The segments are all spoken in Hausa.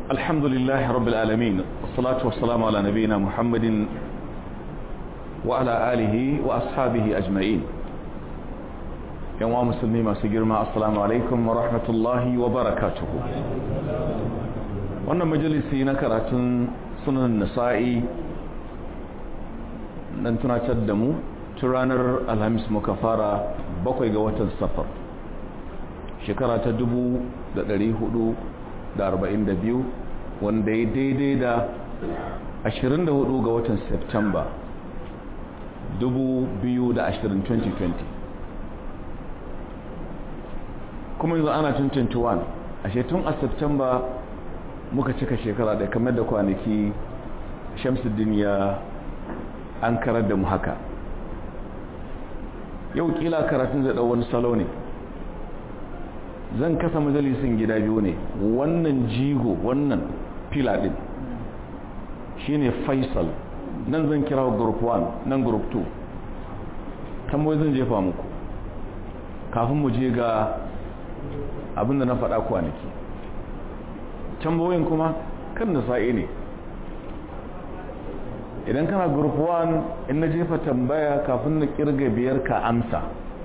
الحمد لله رب العالمين والصلاة والسلام على نبينا محمد وعلى آله وأصحابه أجمعين يوم مسلمي ما سجرما السلام عليكم ورحمة الله وبركاته wannan majalisi na karatun sunan nasa'i dan tunatar da mu tun ranar alhamis muka fara bakwai ga watan safar shekara ta dubu da ɗari hudu da arba'in da biyu wanda ya daidai da ashirin da hudu ga watan september dubu biyu da ashirin 2020 kuma yanzu ana tun 21 ashe tun a september muka cika shekara da kamar da kwanaki shamsuddin ya an karar da mu haka yau kila karatun zai ɗau wani salo ne zan kasa majalisin gida biyu ne wannan jigo wannan fila ɗin shine faisal nan zan kira group 1 nan group 2 tamboyi zan jefa muku kafin mu je ga abinda na faɗa kwanaki tambayoyin kuma kan da sa'i ne idan kana group 1 in na jefa tambaya kafin na kirga biyar ka amsa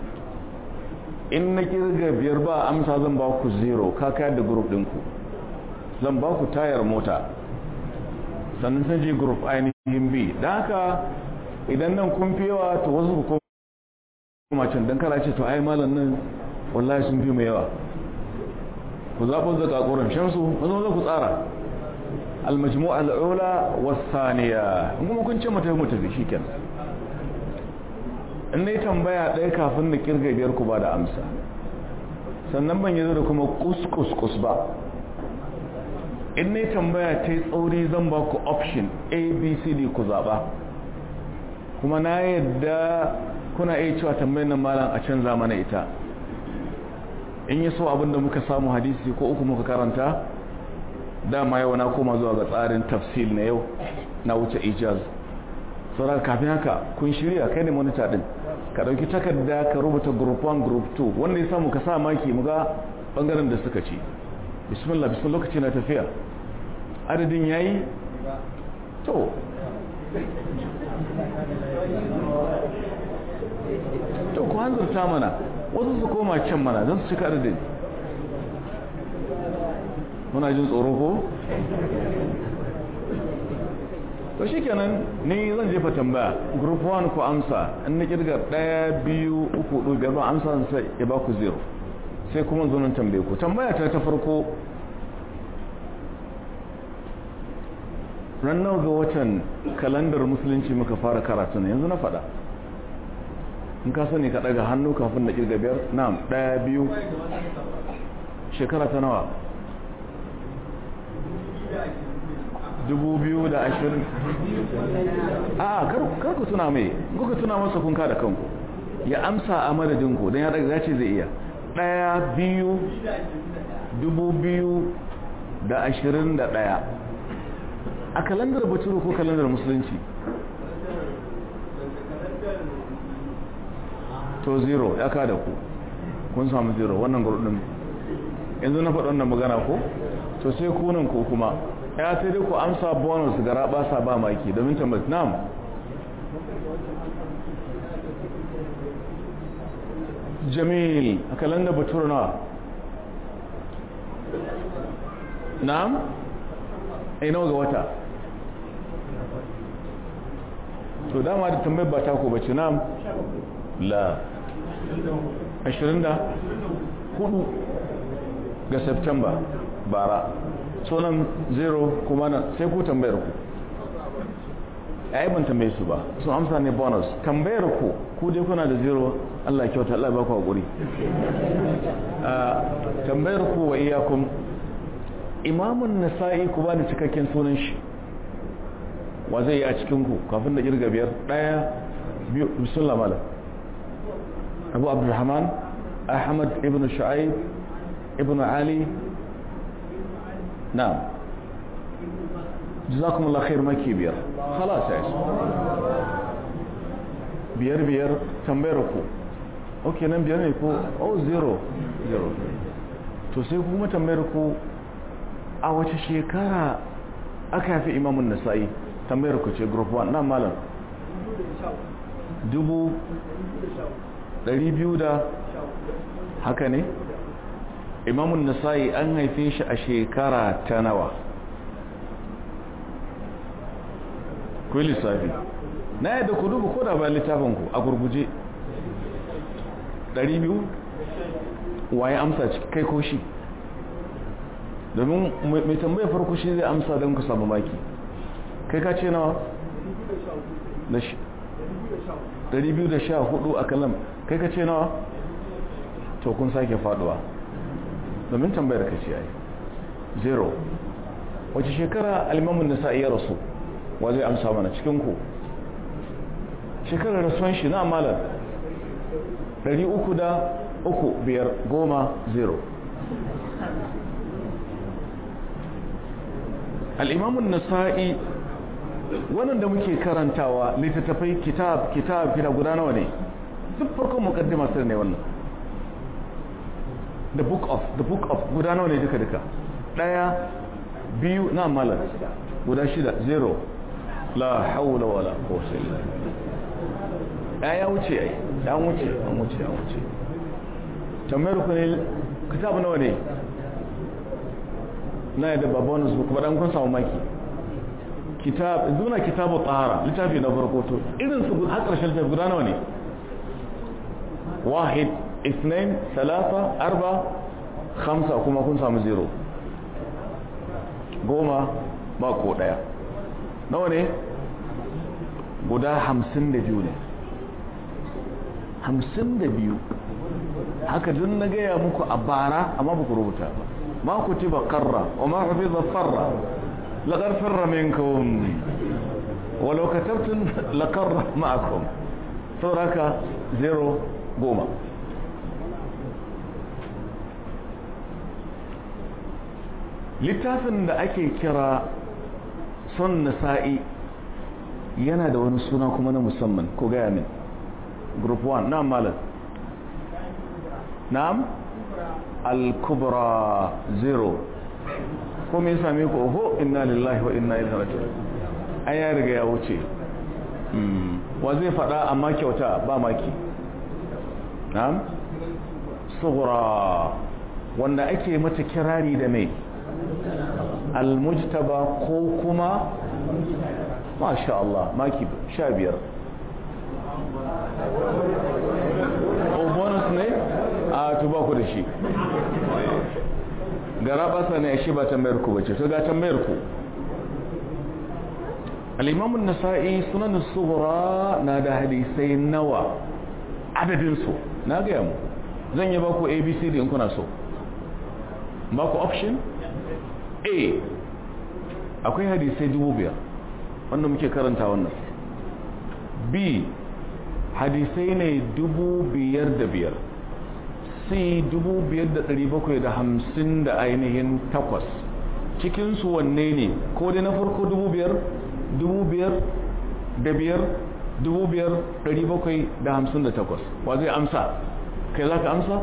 in na kirga biyar ba amsa zan ba ku zero ka kayar da group ɗinku zan ba ku tayar mota sannan sun je group ainihin b da haka idan nan kun fi yawa to wasu ku koma can don kara ce to ai malam nan wallahi sun fi mai yawa ku zaɓin zaka ƙoran shamsu wasu wasu ku tsara almajmu al'ula wasaniya in kuma kun ce mata mu tafi shikenan in na yi tambaya ɗaya kafin na kirga biyar ku ba da amsa sannan ban yi da kuma kus ba in na yi tambaya ta yi tsauri zan ba ku option a b c d ku zaɓa kuma na yadda kuna iya cewa tambayar nan malam a canza mana ita in yi so abinda muka samu hadisi ko uku muka karanta dama yau na koma zuwa ga tsarin tafsil na yau na wuce ijaz saboda kafin haka kun shirya kai ne monitor din ka dauki takarda ka rubuta group 1 group 2 wanda ya samu ka sa maki muga bangaren da suka ci bismillah bismillah lokaci na tafiya adadin yayi to to ku hanzarta mana wasu su koma can mana don su cika adadin muna jin tsoro ko to shikenan ni zan jefa tambaya group 1 ku amsa in na kirga 1 2 3 4 biyar ba amsa sai ya ba ku zero sai kuma zo nan tambaye ku tambaya ta ta farko ranar ga watan kalandar musulunci muka fara karatu yanzu na faɗa in ka sani ka daga hannu kafin na kirga biyar na'am ɗaya biyu shekara ta nawa dubu biyu da ashirin a kar ku tuna mai kuka tuna masa kunka da kanku ya amsa a madadinku don ya daga ce zai iya ɗaya biyu dubu biyu da ashirin da ɗaya a kalandar baturu ko kalandar musulunci to zero ya kada ku kun samu zero wannan gurɗin yanzu na faɗi wannan magana ko to sai kunan ko kuma ya sai dai ku amsa bonus gara ba sa ba maki domin tambayar nam jamil a kalanda batur na nam ainihin ga wata to dama da tambayar ba ta ku bace nam la 24 ga september bara sunan zero kuma na sai ku tambayar ku ya yi ban tambaye su ba sun amsa ne bonus tambayar ku ku dai kuna da zero Allah kyauta Allah ba ku haƙuri tambayar ku wa iyakun imamun nasa'i ku ba da cikakken sunan shi wa zai yi a cikin ku kafin da kirga biyar ɗaya biyu bisullah malam abu abdulrahman ahmad ibn shu'aib ibn ali نعم جزاكم الله خير مكي بير خلاص يا بير بير تنبيركو اوكي نم بير ne ko oh zero zero to sai kuma tambayar ku a wace shekara aka yafi imamun nasa'i tambayar ku ce group 1 na malam dubu ɗari biyu da haka ne imamun nasa'i an haife shi a shekara ta nawa ku yi lissafi na yadda ku duba ko da bayan littafinku a gurguje 200 waye amsa kai ko shi domin mai tambaya farko shi zai amsa don ku samu maki kai ka ce nawa 214 a kalam kai ka ce nawa to kun sake faduwa domin tambayar ka ce ai zero wace shekara alimamun nisa iya rasu wa zai amsa mana cikinku shekarar rasuwan shi na malar 300 da uku biyar goma zero al'imamun nasa'i wannan da muke karantawa littattafai kitab kitab kina guda nawa ne duk farkon mukaddima sai ne wannan the book of the book of guda nawa ne duka duka daya biyu na malar guda shida zero la haula wala quwwata illa billah ya wuce ai ya wuce an wuce an wuce tambayar ku ne kitab nawa ne na yadda ba bonus ba kuma dan kun samu maki kitab duna kitabu tahara littafi na farko to irin su har karshen littafi guda nawa ne wahid اثنين ثلاثة أربعة خمسة كما كن سامو زيرو goma ba ko daya nawa ne guda hamsin da biyu ne hamsin da biyu haka dun na gaya muku a bara amma ba ku rubuta ba ma ku ci ba karra wa ma ku fi zafarra laƙar farra minkum walau katabtun laƙarra ma'akum sauraka zero goma littafin da ake kira son nasa'i yana da wani suna kuma na musamman ko gaya min group 1 na'am malam na'am al-kubra zero ko me same ku oho inna lillahi wa inna ilaihi raji'un ai ya riga ya wuce wa zai fada amma kyauta ba maki na'am sughra wanda ake mata kirari da mai almujtaba ko kuma masha Allah maki sha biyar o bonus ne a tuba ku da shi gara basa ne shi ba tambayar ku bace to ga tambayar ku al-imam an-nasa'i sunan as-sughra na da hadisai nawa adadin su na ga mu zan yi ba ku abcd in kuna so ba ku option a akwai hadisai dubu biyar wanda muke karanta wannan b hadisai ne dubu biyar da biyar c dubu biyar da dari bakwai da hamsin da ainihin takwas cikinsu wanne ne ko dai na farko dubu biyar dubu biyar da biyar dubu biyar dari bakwai da hamsin da takwas wa zai amsa kai za ka amsa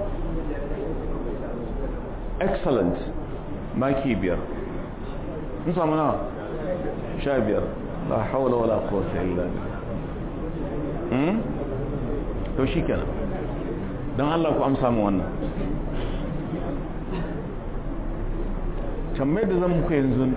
excellent maki biyar in samu na sha biyar la haula wala quwwata illa billah to shikenan don Allah ku amsa mu wannan tambayar da zan muku yanzu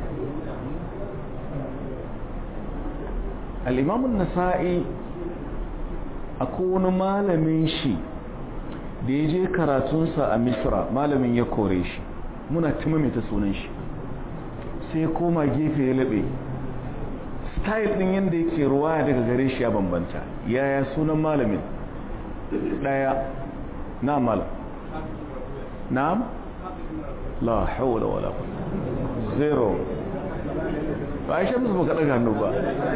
al-imam an-nasa'i akwai wani malamin shi da ya je karatunsa a misra malamin ya kore shi muna ta sunan shi sai koma gefe ya laɓe style ɗin yadda yake ruwa daga gare shi ya bambanta yaya sunan malamin ɗaya na mal na'am la haula wala zero ba a shamsu ba kaɗa hannu ba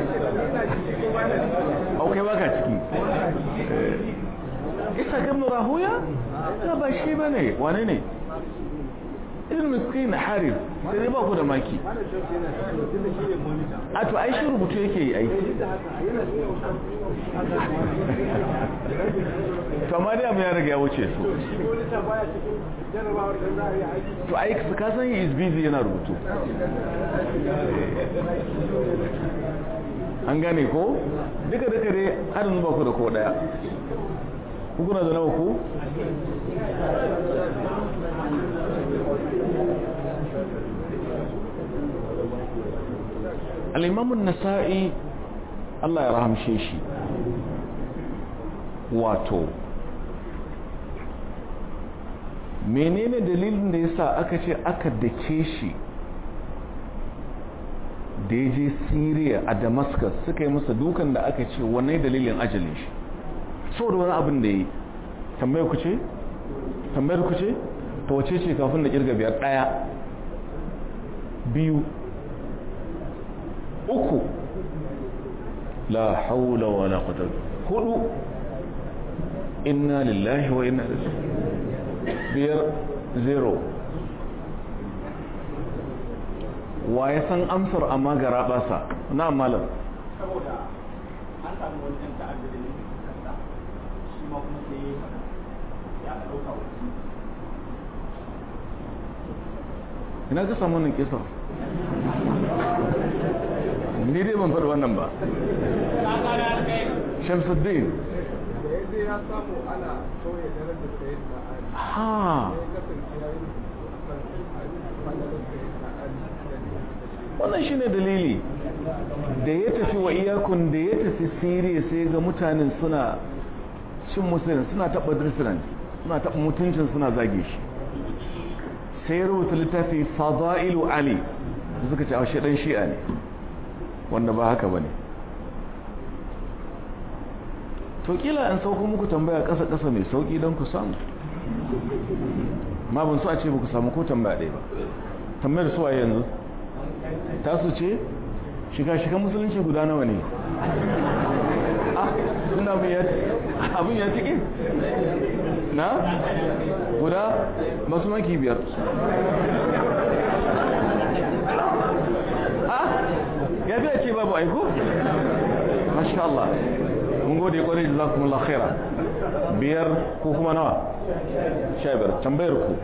aukai baka ciki isa gamnu rahuya? ba shi ba ne wane ne irin miskin harif sai dai ba ku da maki a to ai shi rubutu yake yi aiki to amma dai abu ya riga ya wuce su to ai su ka san is busy yana rubutu an gane ko duka duka dai har yanzu ba ku da ko daya ku kuna da nawa ku al'imamun nasa'i Allah ya rahamshe shi wato menene dalilin da yasa aka ce aka dake shi da ya je syria a damascus suka yi masa dukan da aka ce wannan dalilin ajalin shi saboda wani abin da ya yi tambayar ku ce? tambayar ku ce? ta wace ce kafin da kirga biyar daya biyu uku la haula wa la quwwata hudu inna lillahi wa inna ilaihi biyar zero wa ya san amsar amma gara basa na malam saboda an samu wani ɗan ta'adda da nufin kasa shi ma kuma sai ya ɗauka wasu ina ka samu wannan kisa ni dai ban faɗi wannan ba shamsuddin da ya je ya samu ana sauya darajar sayid na ali ha ya kasance ya yi rubutu a kan fadalar sayid na ali da ne da shi wannan shine dalili da ya tafi wa iyakun da ya tafi siriya sai ga mutanen suna cin musulun suna taɓa dirsinan suna taɓa mutuncin suna zage shi sai ya rubuta littafi fada'ilu ali da suka ce a shi ɗan shi'a ne wanda ba haka ba ne to kila in sauko muku tambaya ƙasa-ƙasa mai sauƙi don ku samu ma ban so a ce ba ku samu ko tambaya ɗaya ba tambayar su waye yanzu tasu ce shiga-shiga musulunci guda nawa ne ah tun abin ya abin ya tike na guda masu maki biyar ah ya biya ce babu aiko masha Allah mun gode kwarai da zakumullah khaira biyar ko kuma nawa sha biyar tambayar ku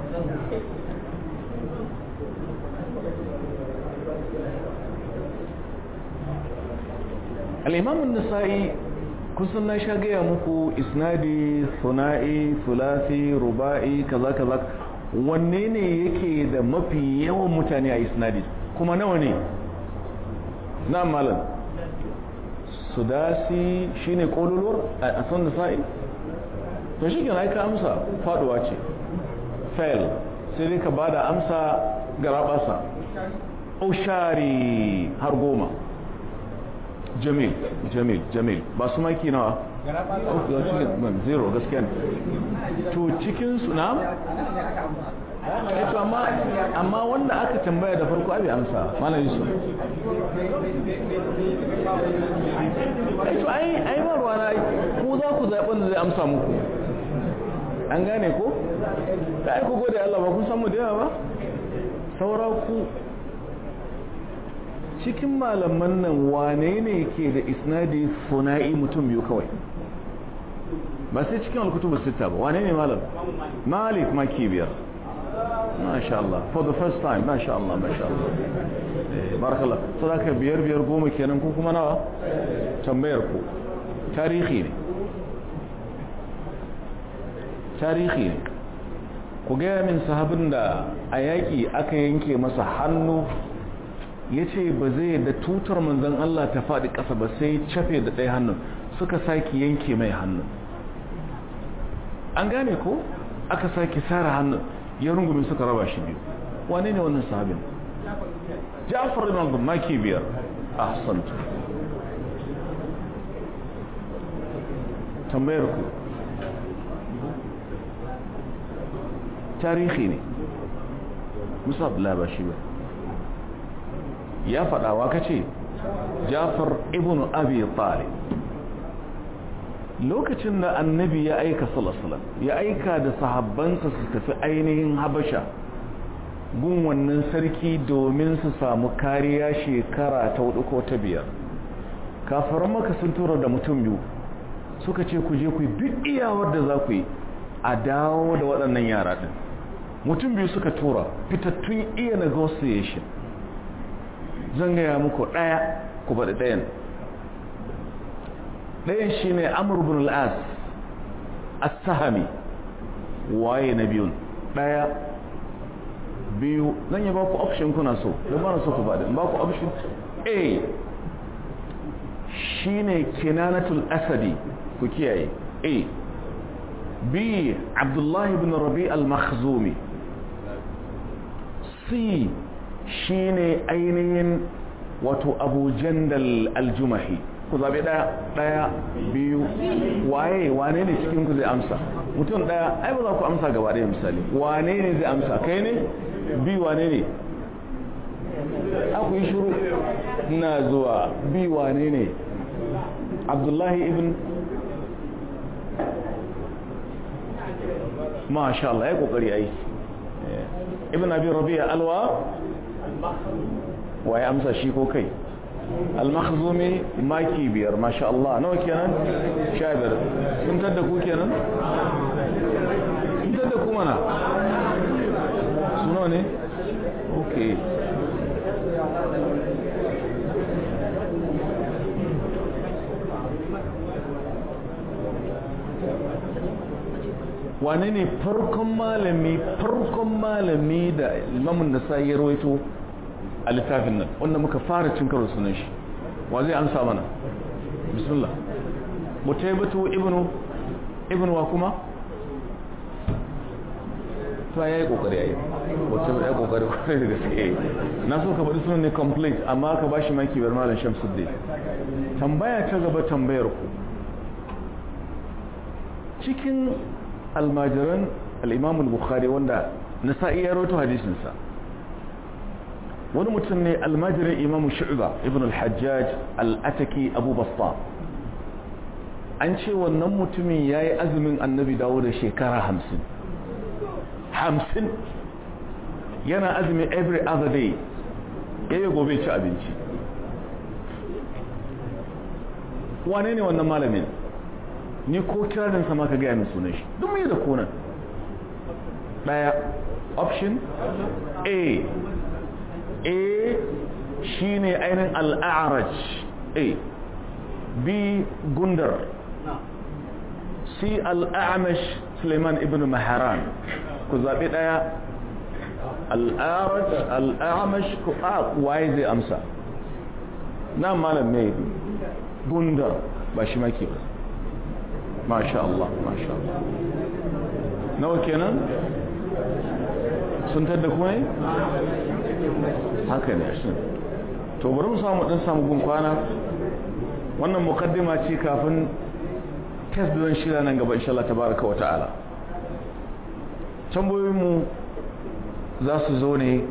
al'imamun nasa'i kusan na sha gaya muku isnadi suna'i sulasi ruba'i kaza kaza wanne ne yake da mafi yawan mutane a isnadi kuma nawa ne na malam sudasi shine kololuwar a san nasa'i to shi kenan ka amsa faduwa ce fail sai dai ka bada amsa garabasa ushari har goma jamil jamil jamil ba su maki nawa zero gaskiya ne to cikin su na to amma amma wanda aka tambaya da farko abi amsa malam yusuf ai to ai ai ba ruwana ku za ku zaɓi wanda zai amsa muku an gane ko da ai ku gode Allah ba kun san mu da yawa ba saura ku cikin malaman nan wane ne ke da isnadi suna'i mutum biyu kawai ba sai cikin alkutubu sita ba wane ne malam malik maki biyar masha Allah for the first time masha Allah masha Allah barakallah so da ka biyar biyar goma kenan ko kuma nawa tambayar ku tarihi ne tarihi ne ku gaya min sahabin da a yaƙi aka yanke masa hannu ya ce ba zai da tutar manzan Allah ta faɗi ƙasa ba sai cafe da ɗaya hannun suka sake yanke mai hannun an gane ko aka sake sare hannun ya rungume suka raba shi biyu wane ne wannan sahabin ja'far ibn abdul maki biyar ahsantu tambayar ku tarihi ne musa abdullahi ba shi ba ya faɗawa ka ce jafar ibn abi talib lokacin da annabi ya aika salasalam ya aika da sahabbansa su tafi ainihin habasha gun wannan sarki domin su samu kariya shekara ta hudu ko ta biyar kafaran maka sun tura da mutum biyu suka ce ku je ku yi duk iyawar da za ku yi a dawo da waɗannan yara ɗin mutum biyu suka tura fitattun iya negotiation zan gaya muku ɗaya ku faɗi ɗayan ɗayan shi ne amur bin al'as as-sahami waye na biyun ɗaya biyu zan yi ba ku option kuna so don ba na so ku faɗi ba ku option a shi ne kinanatul asadi ku kiyaye a b abdullahi bin rabi al-makhzumi c shi ne ainihin wato abu jandal al-jumahi ku zaɓi ɗaya ɗaya biyu waye wane ne cikin ku zai amsa mutum ɗaya ai ba za ku amsa gaba ɗaya misali wane ne zai amsa kai ne bi wane ne aku yi shuru ina zuwa bi wane ne abdullahi ibn masha Allah ya kokari ai ibn abi rabi'a alwa waye amsa shi ko kai al-makhzumi maki biyar masha Allah nawa kenan sha biyar sun tadda ku kenan sun tadda ku mana suno ne okay wane ne farkon malami farkon malami da imamun nasa ya rawaito a littafin nan wanda muka fara cin karo sunan shi wa zai amsa mana bismillah mutaibatu ibnu ibnu wa kuma to ya yi kokari ya yi wata ya kokari kwarai da gaske na so ka bari sunan ne complete amma ka bashi maki bar malam shamsuddin tambaya ta gaba tambayar ku cikin almajiran al-imam al-bukhari wanda nasa'i ya rawaito hadisinsa wani mutum ne almajirin imamu shu'ba ibn al-hajjaj al-ataki abu basta an ce wannan mutumin ya yi azumin annabi dawo da shekara hamsin hamsin yana azumin every other day ya yi gobe ci abinci wane ne wannan malamin ni ko kiranin sama ka gaya min sunan shi duk mai da konan daya option a a shi ne ainihin al'araj a b gundar c al'amash suleiman ibn maharan ku zaɓi ɗaya al'araj al'amash ku a waye zai amsa na malam mai gundar ba shi maki ba masha Allah masha Allah nawa kenan sun tadda kuma ne haka ne shi to bari mu samu dan samu gun kwana wannan mukaddima ce kafin test don shirya nan gaba insha Allah tabaraka wa ta'ala tambayoyin mu za su zo ne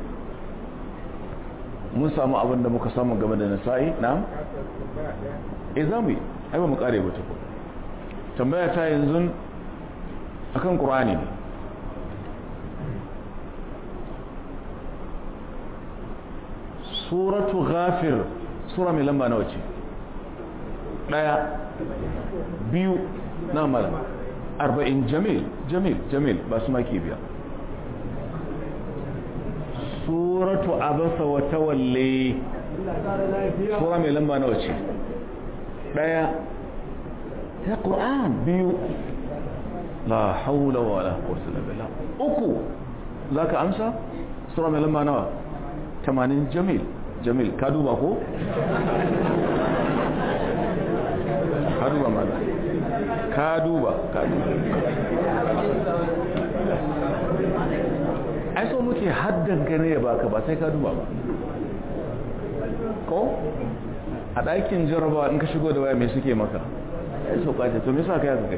mun samu abin da muka samu game da nasa'i na eh za mu yi ai ba mu kare ba tukun tambaya ta yanzu akan qur'ani ne suratu ghafir sura mai lamba nawa ce daya biyu na mala arba'in jamil jamil jamil ba su maki biya suratu abasa wa tawalle sura mai lamba nawa ce daya ya qur'an biyu la haula wala quwwata illa billah uku zaka amsa sura mai lamba nawa 80 jamil jamil ka duba ko ka duba mana ka duba ka duba ai so muke haddan gane ya baka ba sai ka duba ba ko a ɗakin jarabawa in ka shigo da waya mai suke maka ya so kace to me sa ka yaka kai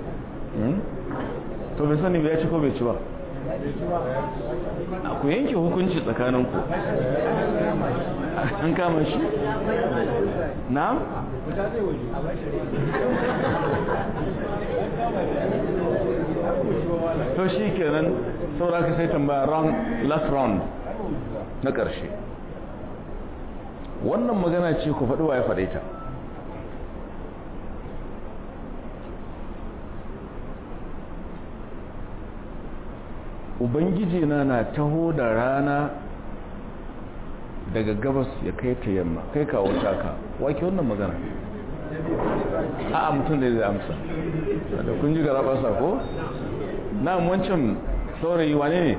to bai sani bai ci ko bai ci ba ku yanke hukunci tsakaninku an kama shi na to shi kenan saboda ka sai tambaya round last round na ƙarshe wannan magana ce ku faɗi wa ya faɗe ta ubangiji na na taho da rana daga gabas ya kai ta yamma kai kawo taka wake wannan magana a mutum da zai amsa da kun ji gara basa ko na wancan saurayi wane ne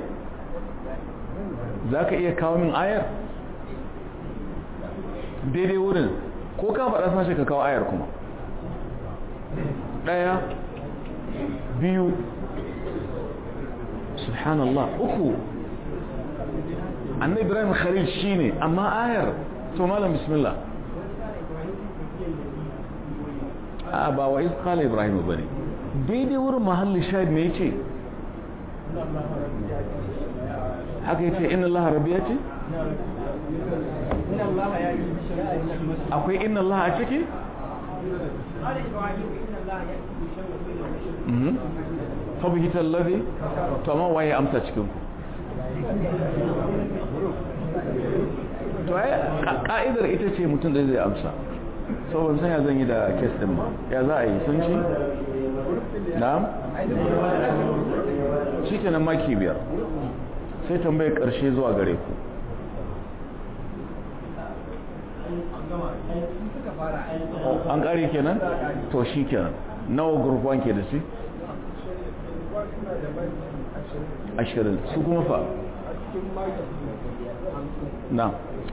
za ka iya kawo min ayar daidai wurin ko ka faɗa sashe ka kawo ayar kuma ɗaya biyu subhanallah uku annai ibrahim khalil shine amma ayar to malam bismillah a ba wa izkala ibrahim bane daidai wurin mahallin shahid me yace haka yace inna allaha rabbi yace akwai inna allaha a ciki fabihita allazi to amma waye amsa cikin ku to ai ka'idar ita ce mutum da zai amsa so ban san ya zan yi da kes din ba ya za a yi sun ci na'am shikenan maki biyar sai tambayar karshe zuwa gare ku an kare kenan to shi kenan nawa gurfan ke da shi ashirin su kuma fa na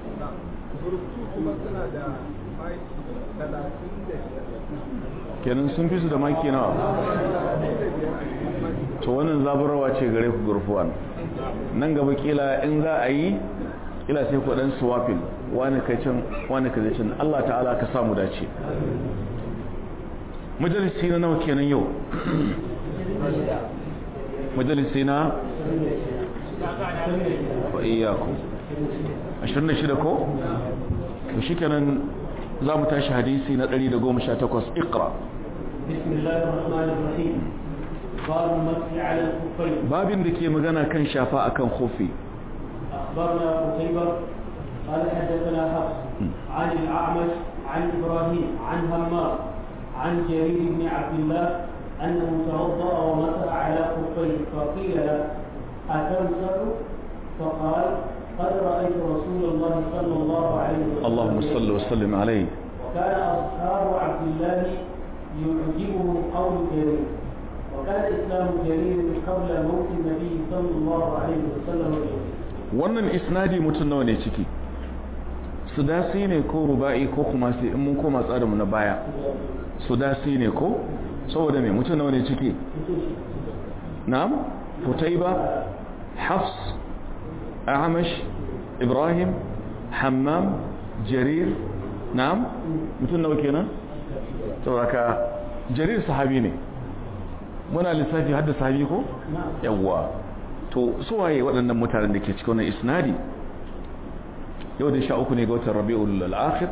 kenan sun fi su da maki nawa to wannan zaburarwa ce gare ku gurfuwan nan gaba kila in za a yi kila sai ku dan swapping wani kai can wani kai can Allah ta'ala ka samu dace majalisi na nawa kenan yau majalisi na wa iyaku 26 ko to shikenan za mu tashi hadisi na 118 iqra babin da ke magana kan shafa akan khufi أخبرنا قتيبة قال حدثنا حفص عن الأعمش عن إبراهيم عن همام عن جرير بن عبد الله أنه توضأ ومسح على خفيه فقيل له أتمسح فقال قد رأيت رسول الله صلى الله عليه وسلم اللهم صل وسلم عليه وكان أصحاب عبد الله يعجبهم قول جرير وكان إسلام جرير قبل موت النبي صلى الله عليه وسلم wannan isnadi mutum nawa ne ciki sudasi ne ko ruba'i ko kuma sai in mun koma tsarinmu na baya sudasi ne ko saboda mai mutum nawa ne ciki na'am futaiba hafs amash ibrahim hammam jarir na'am mutum nawa kenan saboda jarir sahabi ne muna lissafi hadda sahabi ko yawwa to suwaye waɗannan mutanen da ke cikin wannan isnadi yau da sha uku ne ga watan rabi'ul al-akhir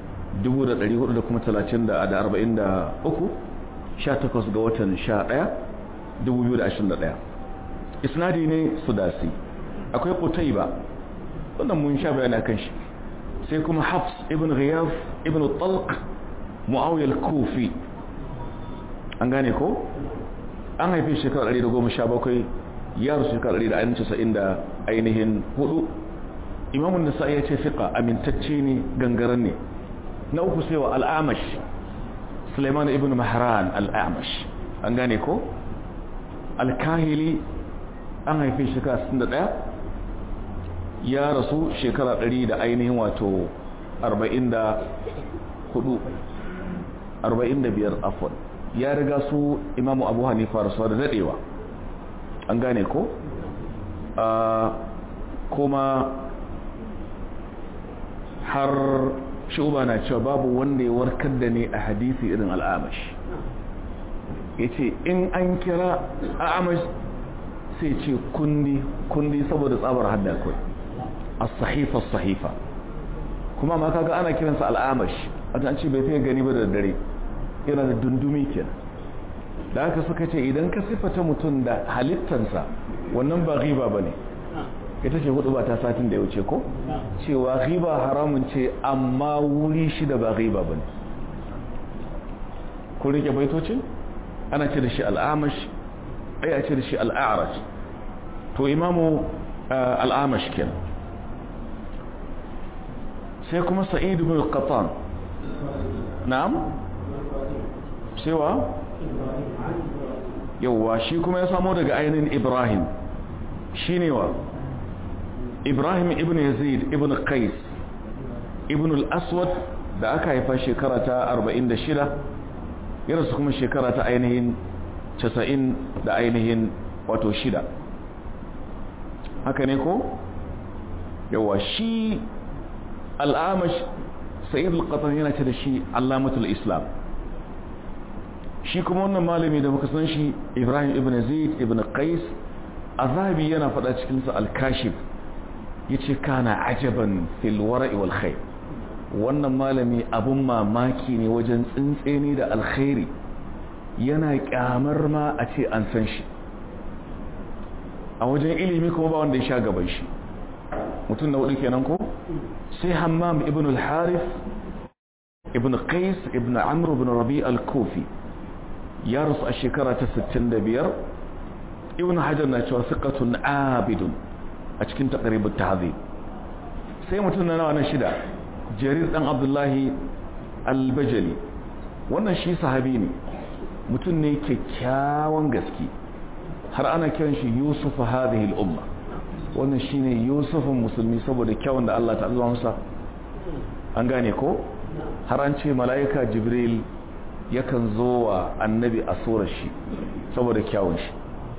1443 sha takwas ga watan sha ɗaya 2021 isnadi ne sudasi akwai qutayba wannan mun sha bayani kan shi sai kuma hafs ibn ghiyaf ibn talq muawiya al-kufi an gane ko an haife shekarar 117 ya rasu shekarar 190 da ainihin hudu imamun nasa ya ce fiƙa amintacce ne gangaren ne na uku sai wa al'amash suleiman ibn mahran al'amash an gane ko alkahili an haife shekara 61 ya rasu shekara 100 da ainihin wato 44 45 afon ya riga su imamu abu hanifa rasuwa da daɗewa an gane ko kuma har shuba na cewa babu wanda ya warkar da ne a hadisi irin al'amash ya ce in an kira al'amash sai ce kundi kundi saboda tsabar hadda kai a sahifa sahifa kuma ma kaga ana kiransa al'amash a an ce bai fiye gani ba da dare yana da dundumi kenan da haka suka ce idan ka siffata mutum da halittansa wannan ba riba ba ne ita ce hudu ba ta satin da ya wuce ko cewa riba haramun ce amma wuri shida ba riba ba ne kun rike baitocin ana ce da shi al'amash ai a ce da shi al'arash to imamu al'amash kenan sai kuma sa'id ibn qatan na'am cewa yawa shi kuma ya samo daga ainihin ibrahim shine wa ibrahim ibn yazid ibn qais ibn al-aswad da aka haifa shekara ta 46 ya rasu kuma shekara ta ainihin 90 da ainihin wato shida haka ne ko yawa shi al'amash sa'id al-qatan yana ce da shi allamatul islam shi kuma wannan malami da muka san shi ibrahim ibn zaid ibn qais azabi yana faɗa cikin sa al-kashif yace kana ajaban fil wara'i wal khair wannan malami abun mamaki ne wajen tsintseni da alkhairi yana kyamar ma a ce an san shi a wajen ilimi kuma ba wanda ya sha gaban shi mutum na hudu kenan ko sai hammam ibn al-harith ibn qais ibn amr ibn rabi al-kufi ya rasu a shekara ta 65 ibn hajar na cewa siqatun abidun a cikin taqribut tahzib sai mutum na nawa na shida jarir dan abdullahi al-bajali wannan shi sahabi ne mutum ne kyakkyawan gaske har ana kiran shi yusuf hadhihi al-umma wannan shine yusufin musulmi saboda kyawun da Allah ta'ala masa an gane ko har an ce mala'ika jibril yakan zo wa annabi a surar shi saboda kyawun shi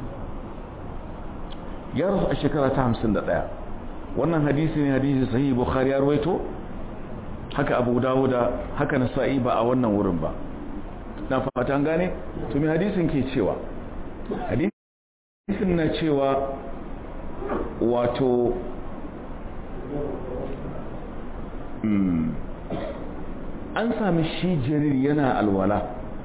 ya rasu a shekara ta 51 wannan hadisi ne hadisi sahihi bukhari ya rawaito haka abu dawuda haka nasa'i ba a wannan wurin ba na fata an gane to me hadisin ke cewa hadisin na cewa wato an sami shi jarir yana alwala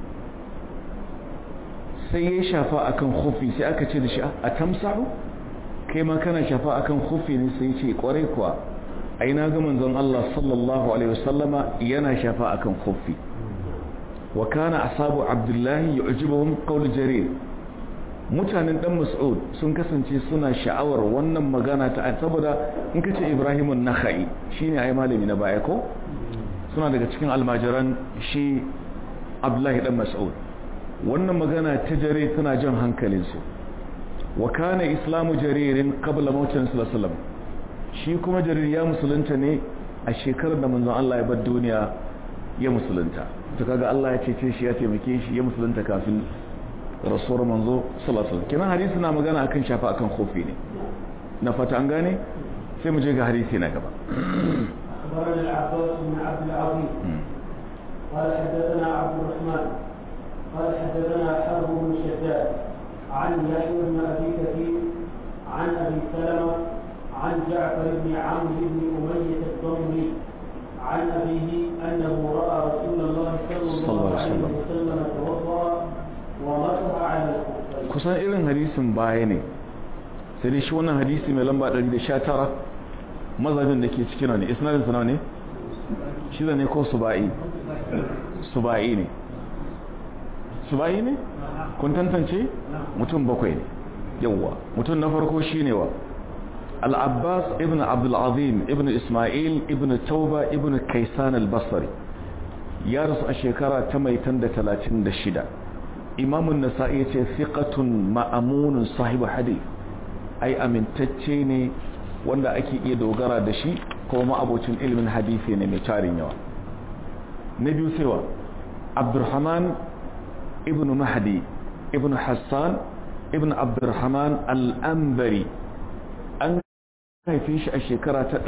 sai ya shafa akan khufi sai aka ce da shi a tamsahu kai ma kana shafa akan khufi ne sai ce kwarai kuwa ai na ga manzon Allah sallallahu alaihi wasallama yana shafa akan khufi wa kana asabu abdullahi yu'jibuhum qawl jarir mutanen dan mas'ud sun kasance suna sha'awar wannan magana ta saboda in kace ibrahimun nakhai shine ai malami na baya ko suna daga cikin almajiran shi abdullahi dan mas'ud wannan magana ta jare tana jan hankalinsu wa kana islamu jaririn qabla mautin sallallahu shi kuma jarir ya musulunta ne a shekarar da manzon Allah ya bar duniya ya musulunta to kaga Allah ya cece shi ya taimake shi ya musulunta kafin rasuwar manzo sallallahu alaihi wasallam hadisi na magana akan shafa akan kofi ne na fata an gane sai mu je ga hadisi na gaba أخبرنا العباس بن عبد العظيم قال حدثنا عبد الرحمن قال حدثنا حرب بن شداد عن يحيى بن ابي كثير عن ابي سلمه عن جعفر بن عمرو بن اميه الضمري عن ابيه انه راى رسول الله صلى الله عليه وسلم توضا ومسح على الخفين kusan irin hadisin baya ne sai dai shi wannan hadisi mai lamba 119 mazhabin da ke cikin ne isnadin sa ne shi ne ko subai subai ne subai ne kun tantance mutum bakwai ne yawwa mutum na farko shine wa al-abbas ibn abdul azim ibn isma'il ibn tauba ibn kaisan al-basri ya rasu a shekara ta mai tan da 36 imamun nasa'i ya ce fiqatun ma'amunun sahibu hadith ai amintacce ne wanda ake iya dogara da shi kuma ma'abocin ilimin hadisi ne mai tarin yawa na biyu sewa abdurrahman ibn mahdi ibn hassan ibn abdurrahman al'ambari an haife shi a shekara ta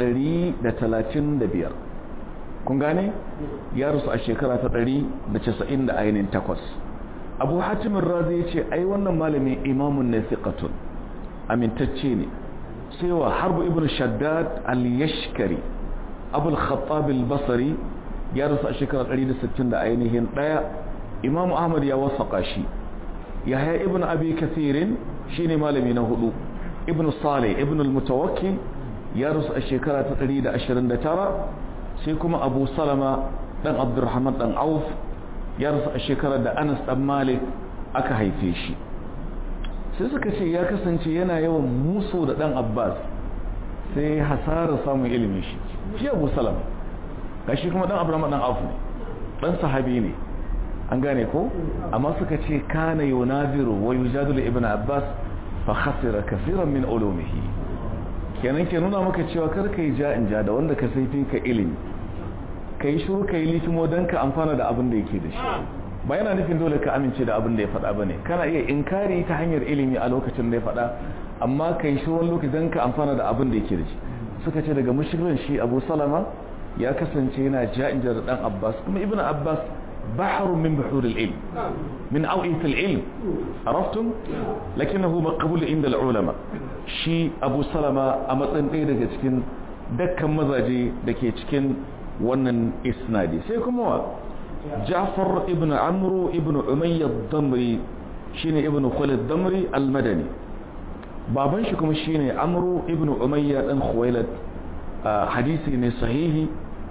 135 kun gane ya rasu a shekara ta 190 da ainihin takwas abu hatimin razi ya ce ai wannan malami imamun na thiqatun amintacce ne cewa harbu ibn shaddad al-yashkari abul khattab al-basri ya rasu a shekarar 160 da ainihin daya imam ahmad ya wasaka shi yahya ibn abi kathirin shine malami na hudu ibn salih ibn al-mutawakkil ya rusu a shekara ta 129 sai kuma abu salama dan abdurrahman dan auf ya rusu a shekarar da anas dan malik aka haife shi sai suka ce ya kasance yana yawan musu da dan abbas sai hasarar samun ilimin shi shi abu salama gashi kuma dan abdurrahman dan auf ne dan sahabi ne an gane ko amma suka ce kana yunaziru wa yujadilu ibn abbas fa khasira kaseeran min ulumihi kenan ke nuna maka cewa kar kai ja in ja da wanda ka sai ka ilimi kai shiru kai litimo dan ka amfana da abin da yake da shi ba yana nufin dole ka amince da abin da ya faɗa bane kana iya inkari ta hanyar ilimi a lokacin da ya faɗa amma kai shiru wani lokaci dan ka amfana da abin da yake da shi suka ce daga mushrikin shi Abu Salama ya kasance yana ja in ja da dan Abbas kuma Ibn Abbas بحر من بحور العلم من أوئية العلم عرفتم لكنه مقبول عند العلماء شي أبو سلمة أمطن إيه دكي تكين دكا مزاجي دكي تكين ونن إسنادي سيكم هو جعفر ابن عمرو ابن أمية الضمري شيني ابن خالد الضمري المدني baban shi kuma shine amru ibn umayya dan khuwailad hadisi ne sahihi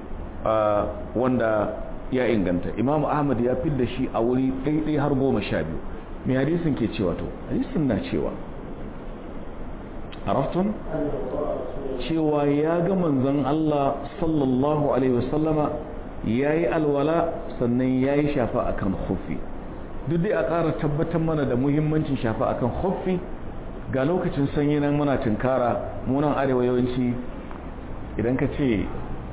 wanda ya inganta imamu ahmad ya fidda shi a wuri ɗaiɗai har goma sha biyu mai hadisin ke cewa to hadisin na cewa araftun cewa ya ga manzon Allah sallallahu alaihi wasallama ya yi alwala sannan ya yi shafa akan huffi duk dai a ƙara tabbatar mana da muhimmancin shafa akan huffi ga lokacin sanyi nan muna tunkara munan arewa yawanci idan ka ce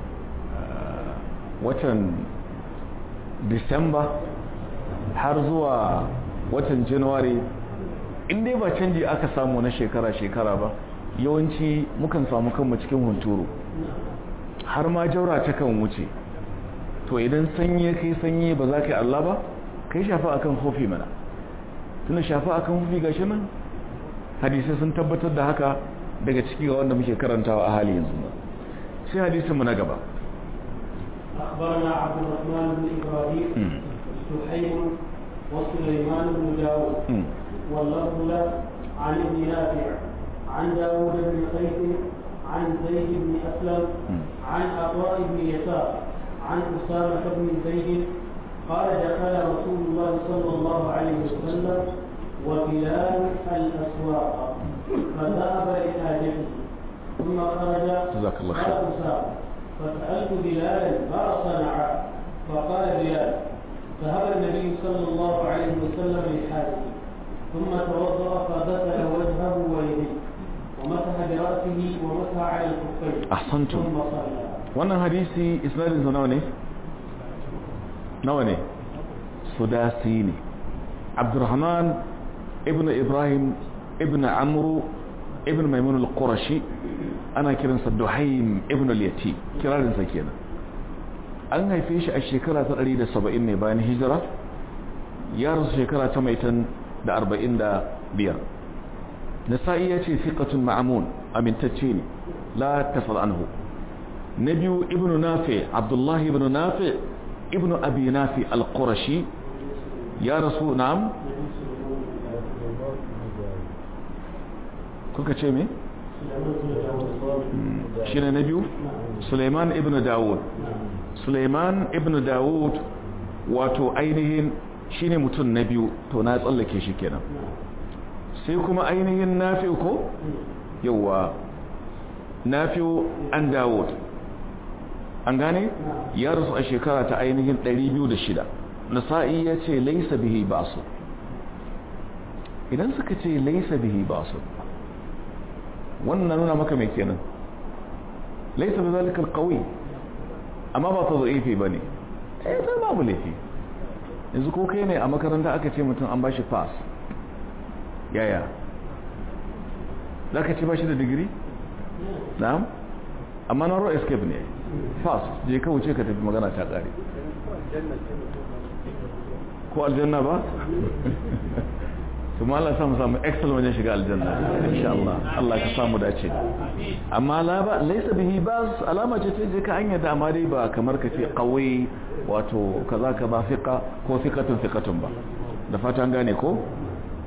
watan disamba har zuwa watan januwari in dai ba canji aka samu na shekara-shekara ba yawanci mukan samu kanmu cikin hunturu har ma jaura ta kan wuce to idan sanyi ya kai sanyi ba za ka yi Allah ba kai shafa akan hofi mana tuna shafa akan hofi gashi nan hadisai sun tabbatar da haka daga ciki ga wanda muke karantawa a hali yanzu sai hadisinmu na gaba أخبرنا عبد الرحمن بن إبراهيم سحيم وسليمان بن داود واللفظ له عن ابن نافع عن داود بن قيس عن زيد بن أسلم عن عطاء بن يسار عن أسامة بن زيد قال دخل رسول الله صلى الله عليه وسلم وبلال الأسواق فذهب لحاجته ثم خرج جزاك الله خير. قال أسامة فسألت بلالا ما صنع فقال بلال ذهب النبي صلى الله عليه وسلم لحاجته ثم توضأ فغسل وجهه ويديه ومسح برأسه ومسح على الكفين أحسنتم. ثم صلى wannan hadisi isnadinsa nawa ne nawa ne sudasi ne abdurrahman ibn ibrahim ibn amru ibn maimun al-qurashi ana kiransa duhaim ibn al-yati kirarinsa kenan an haife shi a shekara ta 170 ne bayan hijira ya rasu shekara ta maitan da 45 nasa'i ya ce fiqatun ma'amun amintacce ne la tasal anhu na biyu ibn nafi abdullahi ibn nafi ibn abi nafi al-qurashi ya rasu na'am kuka ce me shi ne na biyu suleiman ibn dawud suleiman ibn dawud wato ainihin shi ne mutum na biyu to na tsallake shi kenan sai kuma ainihin nafi ko yauwa nafi an dawud an gane ya rasu a shekara ta ainihin 206 nasa'i ya ce laisa bihi basu idan suka ce laisa bihi basu wannan nuna maka mai kenan laisa bi zalika alqawi amma ba ta zaifi bane eh sai babu laifi yanzu ko kai ne a makaranta aka ce mutum an bashi pass yaya zaka ce bashi da digiri na'am amma na ro escape ne pass je ka wuce ka tafi magana ta kare ko aljanna ba kuma Allah samu samu excel wajen shiga aljanna insha Allah Allah ka samu dace amma la ba laysa bihi bas alama ce ta je ka hanya da amma dai ba kamar ka ce qawi wato kaza kaza fiqa ko fiqatun fiqatun ba da fata an gane ko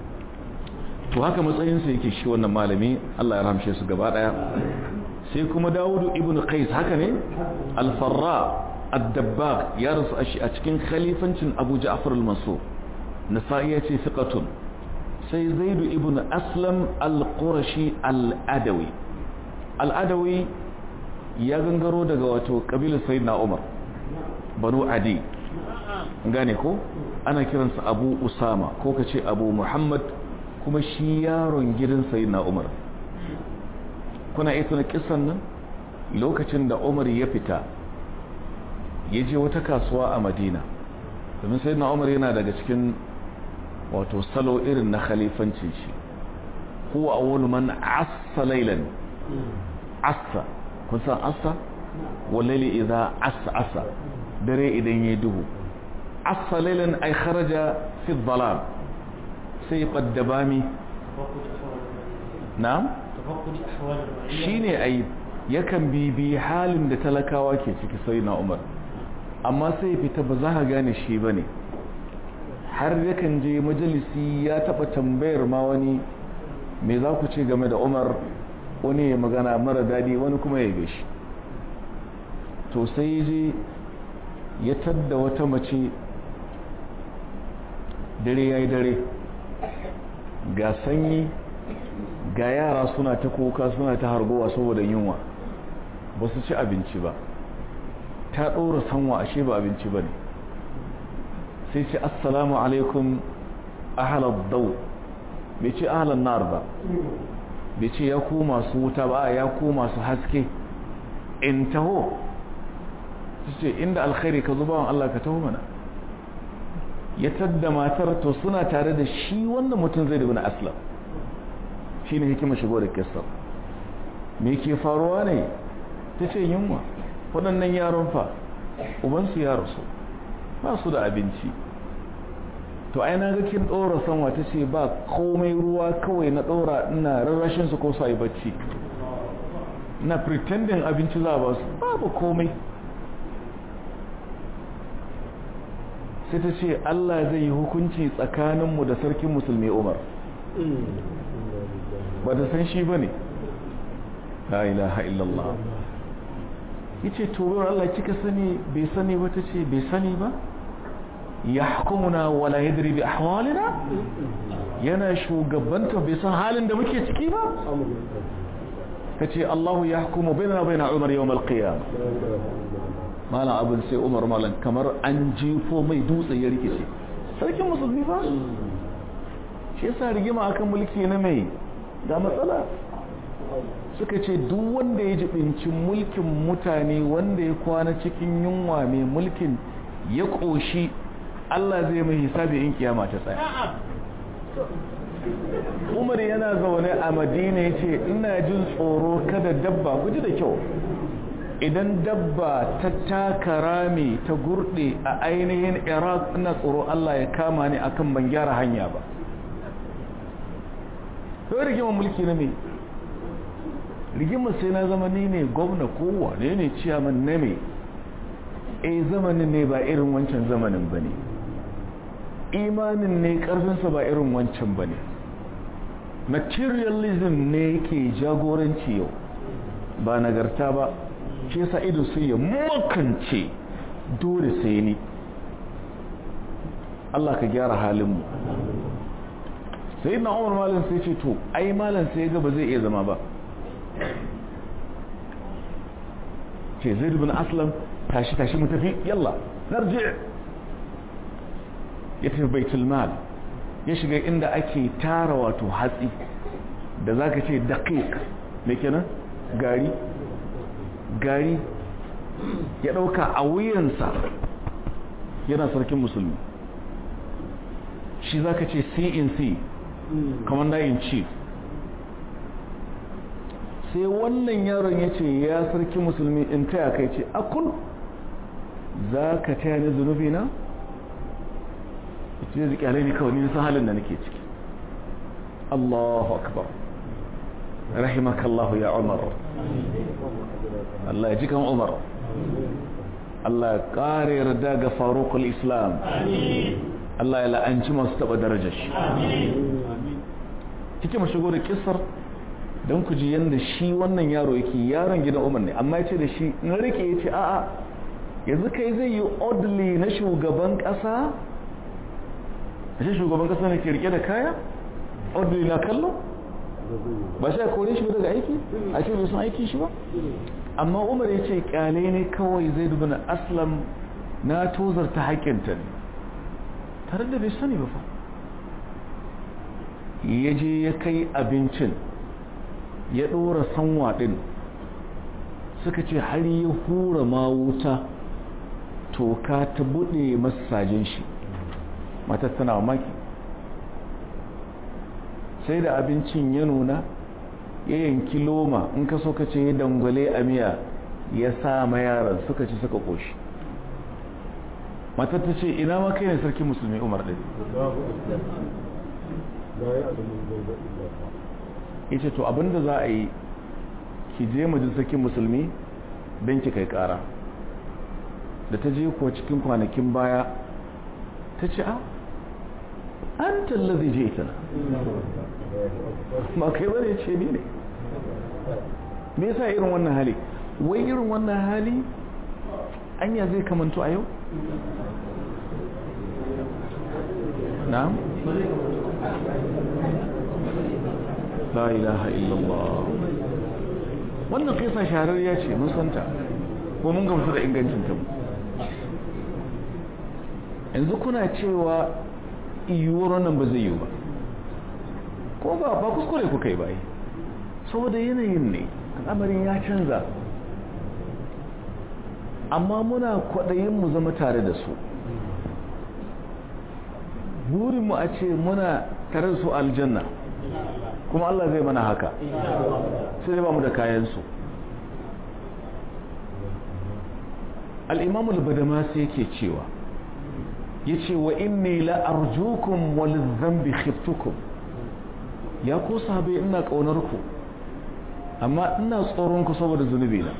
to haka matsayinsa yake shi wannan malami Allah ya ramshe su gaba daya sai kuma Dawudu ibn Qais haka ne al-Farra ad-Dabbagh ya rasu a cikin khalifancin Abu Ja'far al-Mansur Nasa'i ya ce thiqatun sai Zaid ibn Aslam al-Qurashi al-Adawi al-Adawi ya gangaro daga wato kabilar Sayyidina Umar Banu Adi gane ko ana kiransa Abu Usama ko kace Abu Muhammad kuma shi yaron gidan Sayyidina Umar kuna iya tuna kisan nan lokacin da Umar ya fita ya je wata kasuwa a Madina domin Sayyidina Umar yana daga cikin wato salo irin na khalifancin shi huwa awwalu man assa laylan assa kun san assa wallahi idza assa assa dare idan yayi duhu assa laylan ay kharaja fi dhalam sai qaddabami na'am shine ai yakan bibi halin da talakawa ke ciki sai na Umar amma sai fita ba za ka gane shi bane har yakan je majalisi ya taba tambayar ma wani me za ku ce game da Umar wani ya magana mara dadi wani kuma ya yabe shi to sai je ya tadda wata mace dare yayi dare ga sanyi ga yara suna ta kuka suna ta hargowa saboda yunwa ba su ci abinci ba ta ɗora sanwa ashe ba abinci ba ne sai ce assalamu alaikum ahalar dau bai ce ahalar nar ba bai ce ya ku masu wuta ba ya ku masu haske in taho su ce inda alkhairi ka zuba wa Allah ka taho mana ya tadda matar to suna tare da shi wanda mutum zai dubi na aslam shi ne hikima shigo da kistar me ke faruwa ne ta ce yunwa waɗannan yaron fa ubansu ya rasu ba su da abinci to ai na ga kin ɗora sanwa ta ce ba komai ruwa kawai na ɗora ina rarrashin su ko su yi bacci na pretending abinci za ba su babu komai sai ta ce Allah zai yi hukunci tsakaninmu da sarkin musulmi Umar ba ta san shi ba ne la ilaha illallah yace to wurin Allah kika sani bai sani ba tace bai sani ba yahkumuna wala yadri bi ahwalina yana shugabanta bai san halin da muke ciki ba tace Allah yahkumu bainana baina Umar yawm al-qiyamah malam abin sai Umar malam kamar an jefo mai dutse ya rikice sarkin musulmi fa shi yasa rigima akan mulki na mai da matsala suka ce duk wanda ya jibinci mulkin mutane wanda ya kwana cikin yunwa mai mulkin ya ƙoshi Allah zai mai hisabi in kiyama ta tsaya umar yana zaune a madina ya ce ina jin tsoro kada dabba guji da kyau idan dabba ta taka rami ta gurde a ainihin iraq ina tsoro Allah ya kama ni akan ban gyara hanya ba kawai rigimar mulki na mai rigimar sai na zama ni ne gwamna kowa ne ne ciyaman na mai e zamanin ne ba irin wancan zamanin ba ne imanin ne karfinsa ba irin wancan ba ne materialism ne ke jagoranci yau ba nagarta ba shi yasa ido sai ya makance dole sai ni Allah ka gyara halinmu sai na umar malin sai ce to ai malin sai ga ba zai iya zama ba ce zai bin aslam tashi tashi mu tafi yalla narji ya tafi baitul mal ya shiga inda ake tara wato hatsi da zaka ce daqiq me kenan gari gari ya dauka a wuyansa yana sarkin musulmi shi zaka ce CNC commander in chief sai wannan yaron ya ce ya sarki musulmi in taya kai ce akul za ka taya ni zunubi na? ce zai kyale ni kawai nisan halin da nake ciki Allahu akbar rahimakallahu ya umar Allah ya jikan umar Allah ya kare yarda ga farukul islam Allah ya la'anci masu taba darajar shi kike shigo da kissar don ku ji yadda shi wannan yaro yake yaron gidan umar ne amma ya ce da shi na rike ya ce a'a yanzu kai zai yi oddly na shugaban kasa a shi shugaban kasa ne ke rike da kaya oddly na kallo ba shi a kore shi daga aiki a ce bai sun aiki shi ba amma umar ya ce kyale ne kawai zai dubi na aslam na tozarta haƙƙinta ne tare da bai sani ba fa ya je ya kai abincin ya ɗora sanwa ɗin suka ce har ya hura ma wuta toka ta buɗe masajin shi matar tana maki sai da abincin ya nuna ya yanki loma in ka so ka ce ya dangwale a miya ya sa ma yaran suka ci suka ƙoshi matar ta ce ina ma kai ne sarki musulmi umar ɗin ya ce to abinda za a yi ki je majalisakin musulmi don ki kai kara da ta je kuwa cikin kwanakin baya ta ce a an tallazi je ita na ma kai bane ce ni ne me yasa irin wannan hali wai irin wannan hali anya zai kamanto a yau na'am la ilaha illallah wannan kisa shahararriya ce mun santa ko mun gamsu da ingancin ta yanzu kuna cewa iyuwar wannan ba zai yi ba ko ba ba kuskure kuka yi bai saboda yanayin ne al'amarin ya canza amma muna kwaɗayin mu zama tare da su burinmu a ce muna tare da su aljanna kuma Allah zai mana haka sai ba mu da kayansu al'imamul badamasi yake cewa ya ce wa inni la'arjukum walizambi khiftukum ya ko sahabai ina ƙaunarku amma ina tsoronku saboda zunubi na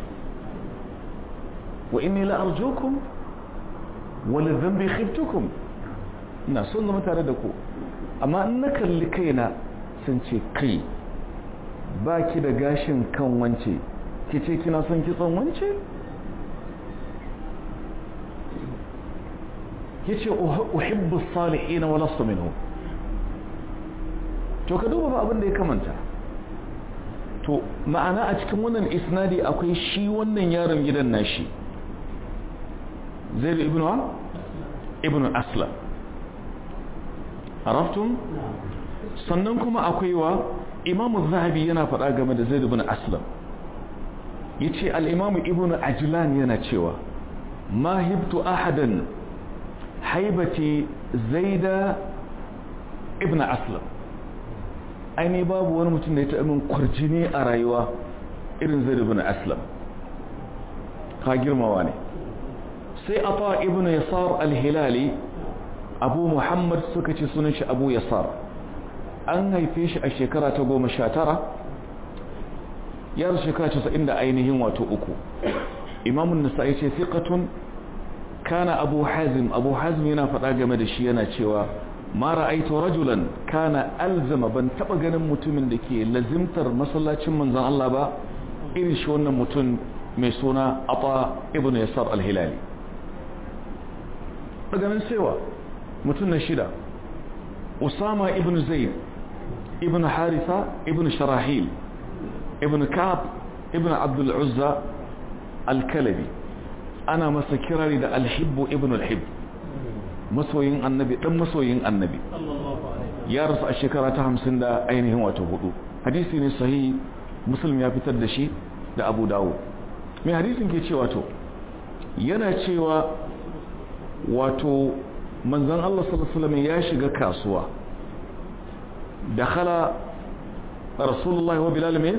wa inni la'arjukum walizambi khiftukum ina son zama tare da ku amma in na kalli kaina sun ce kai ba ki da gashin kan wance ki ce kina son kitson wance ki ce uhibbu salihina wa lastu minhu to ka duba abin da ya kamanta to ma'ana a cikin wannan isnadi akwai shi wannan yaron gidan nashi zaid ibn wa ibn aslam araftum sannan kuma akwai wa imamu zahabi yana faɗa game da zaid ibn aslam yace al-imamu ibn ajlan yana cewa ma hibtu ahadan haibati zaida ibn aslam aini babu wani mutum da ya taɓa min kwarjini a rayuwa irin zaid ibn aslam ka girmawa ne sai ata ibn yasar al-hilali abu muhammad suka ce sunan shi abu yasar an haife shi a shekara ta goma sha tara yar shekara casa'in da ainihin wato uku imamun nasa'i ce fiƙatun kana abu hazim abu hazim yana faɗa game da shi yana cewa ma ra'aitu rajulan kana alzama ban taɓa ganin mutumin da ke lazimtar masallacin manzon Allah ba irin shi wannan mutum mai suna ata ibn yasar al-hilali daga nan cewa mutum na shida usama ibn zaid ibn haritha ibn sharahil ibn ka'ab ibn abdul uzza al-kalabi ana masa kirari da al-hibbu ibn al-hibb masoyin annabi dan masoyin annabi ya rasu a shekara ta hamsin da ainihin wato hudu hadisi ne sahihi muslim ya fitar da shi da abu dawo mai hadisin ke cewa to yana cewa wato manzan Allah sallallahu ya shiga kasuwa dakhala rasulullahi wa bilal me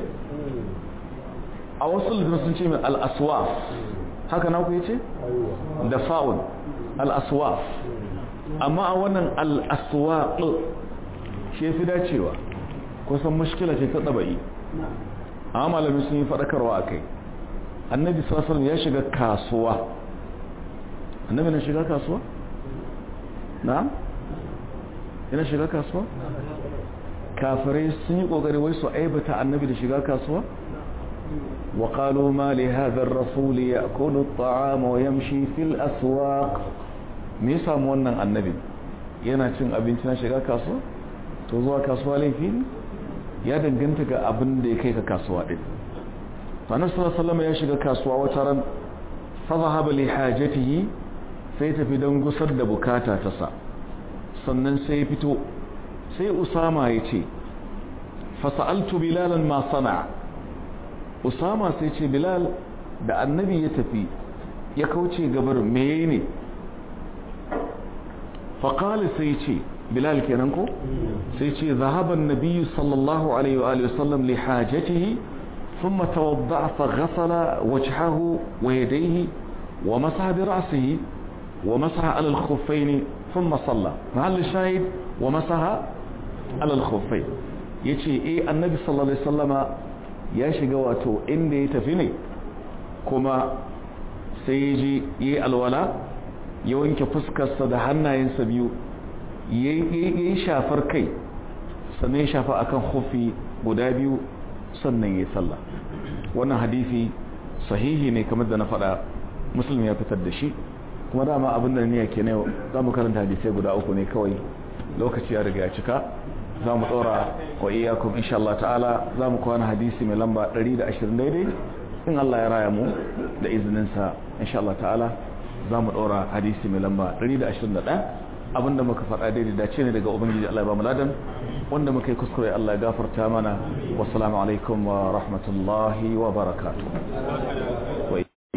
a wasu littafin sun ce min al-aswaf haka na ku yace da fa'un al-aswaf amma a wannan al-aswaq shi fi dacewa kusan mushkila ce ta dabai amma malami sun yi fadakarwa akai annabi sallallahu alaihi ya shiga kasuwa annabi na shiga kasuwa na'am yana shiga kasuwa kafirai sun yi kokari wai su aibata annabi da shiga kasuwa wa qalu ma li hadha ar-rasul ya'kulu at-ta'ama wa yamshi fil aswaq me yasa mu wannan annabi yana cin abinci na shiga kasuwa to zuwa kasuwa laifi ne ya danganta ga abin da ya kai ka kasuwa din to annabi sallallahu alaihi wasallam ya shiga kasuwa wata ran fa zahaba li hajatihi sai tafi don gusar da bukata ta sa sannan sai ya fito sai usama ya ce fasa'altu bilalan ma sana usama sai ce bilal da annabi ya tafi ya kauce gabar meye ne faƙali sai ce bilal kenan ko sai ce zahaban nabiyu sallallahu alaihi wa sallam li hajatihi ثم توضع فغسل وجهه ويديه ومسح برأسه ومسح على الخفين ثم صلى محل الشاهد ومسح على الخفين yace eh annabi sallallahu alaihi wasallama ya shiga wato inda ya tafi ne kuma sai ya ji yi alwala ya wanke fuskarsa da hannayensa biyu ya yi shafar kai sannan ya shafa akan hufi guda biyu sannan ya sallah wannan hadisi sahihi ne kamar da na faɗa musulmi ya fitar da shi kuma dama abin da niyya ke ne za mu karanta hadisai guda uku ne kawai lokaci ya riga ya cika za mu tsora wa iyakun insha Allah ta'ala za mu kwana hadisi mai lamba 120 daidai in Allah ya raya mu da izininsa insha Allah ta'ala za mu tsora hadisi mai lamba 121 abinda muka faɗa daidai dace ne daga ubangiji Allah ya ba mu ladan wanda muka yi kuskure Allah ya gafarta mana wassalamu alaikum wa rahmatullahi wa barakatuh